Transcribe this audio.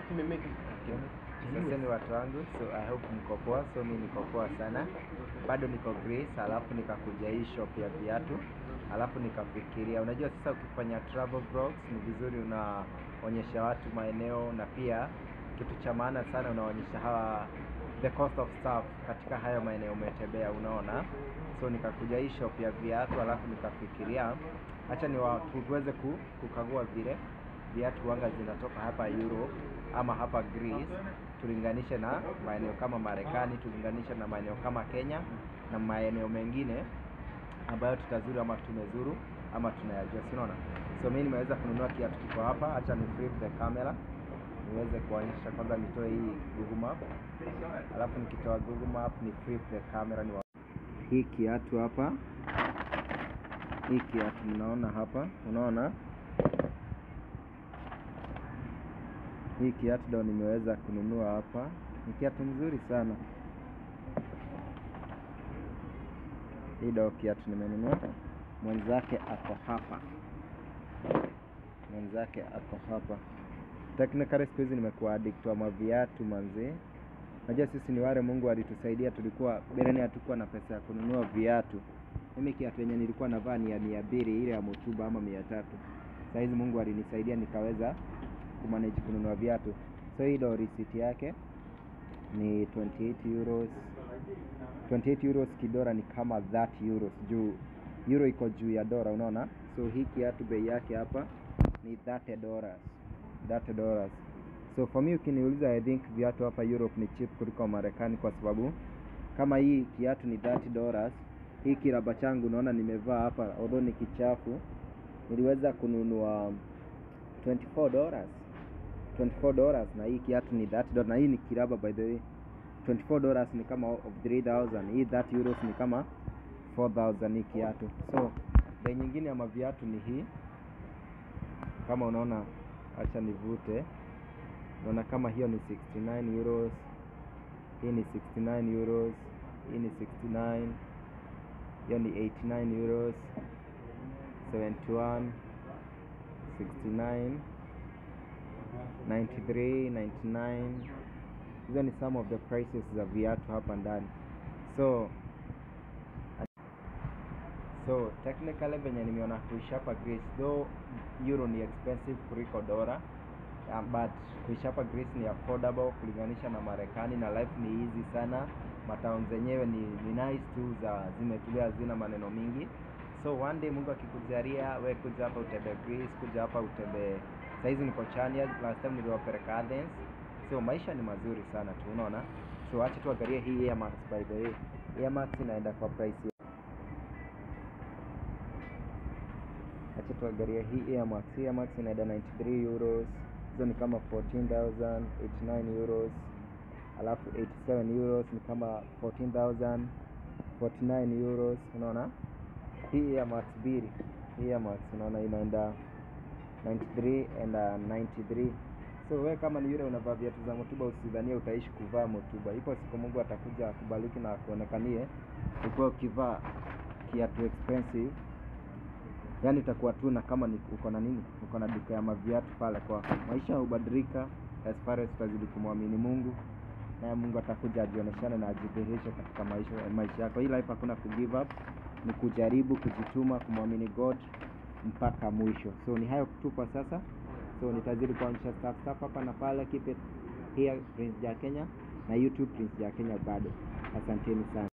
Sasa ni watu wangu, so I hope mko poa. So mi niko poa sana, bado niko Grace, alafu nikakuja hii shop ya viatu, alafu nikafikiria, unajua sasa ukifanya travel vlogs ni vizuri unaonyesha watu maeneo, na pia kitu cha maana sana unaonyesha hawa the cost of stuff katika hayo maeneo umetembea, unaona. So nikakuja hii shop ya viatu, alafu nikafikiria acha ni wa, tu- tuweze ku, kukagua vile viatu wanga zinatoka hapa Europe ama hapa Greece, tulinganishe na maeneo kama Marekani, tulinganishe na maeneo kama Kenya na maeneo mengine ambayo tutazuru ama tumezuru ama tunayajua, si unaona? So mimi nimeweza kununua kiatu kiko hapa, acha ni flip the camera niweze kuonyesha kwanza, nitoe hii Google Map, alafu nikitoa Google Map ni flip the camera ni wa... hii kiatu hapa, hii kiatu mnaona hapa, unaona hii kiatu ndo nimeweza kununua hapa. Ni kiatu mzuri sana. Hii ndo kiatu nimenunua. Mwenzake ako hapa, mwenzake ako hapa. Technically siku hizi nimekuwa addict wa maviatu manzee. Najua sisi ni wale Mungu alitusaidia, tulikuwa bereni, hatukuwa na pesa ya kununua viatu. Mimi kiatu yenye nilikuwa navaa ni ya mia mbili ile ya Motuba ama mia tatu. Saa hizi Mungu alinisaidia nikaweza kumanage kununua viatu. So hii ndo receipt yake ni 28 euros. 28 euros kidora ni kama 30 euros juu euro iko juu ya dola, unaona. So hii kiatu bei yake hapa ni 30 dollars, 30 dollars. So for me ukiniuliza, I think viatu hapa Europe ni cheap kuliko Marekani kwa sababu kama hii kiatu ni 30 dollars, hii kiraba changu unaona nimevaa hapa, although ni kichafu, niliweza kununua 24 dollars 24 dollars na hii kiatu ni 30 dollars na hii ni kiraba by the way 24 dollars ni kama of 3000 hii 30 euros ni kama 4000 hii kiatu so bei nyingine ya maviatu ni hii kama unaona acha nivute unaona kama hiyo ni 69 euros hii ni 69 euros hii ni 69 hiyo ni 89 euros 71 69 93 99 hizo ni some of the prices za viatu hapa ndani so so technically venye nimeona kuishi hapa Greece though euro ni expensive kuliko dola um, but kuishi hapa Greece ni affordable kulinganisha na Marekani na life ni easy sana matown zenyewe ni, ni nice tu za zimetulia hazina maneno mingi so one day Mungu akikujalia we kuja hapa utembee Greece kuja hapa utembee saizi niko Chania last time niliwapeleka Athens so maisha ni mazuri sana tu unaona so acha tuangalie hii Air Max by the way Air Max inaenda kwa price acha tuangalie hii Air Max Air Max inaenda 93 euros hizo ni kama 14000 89 euros alafu 87 euros ni kama 14000 49 euros unaona hii Air Max mbili hii Air Max unaona inaenda 93 and uh, 93 so we kama ni yule unavaa viatu za motuba usidhanie utaishi kuvaa motuba ipo siku mungu atakuja akubaliki na akuonekanie ukuwa ukivaa kiatu expensive yaani utakuwa tu na kama ni uko na nini uko na duka ya maviatu pale kwako maisha hubadilika as far as utazidi kumwamini mungu naye mungu atakuja ajioneshane na ajidhihirishe katika maisha, maisha yako hii life hakuna kugive up ni kujaribu kujituma kumwamini god mpaka mwisho so ni hayo tu kwa sasa so nitazidi kuonyesha stuff stuff hapa na pale keep it here prince ja kenya na youtube prince ja kenya bado asanteni sana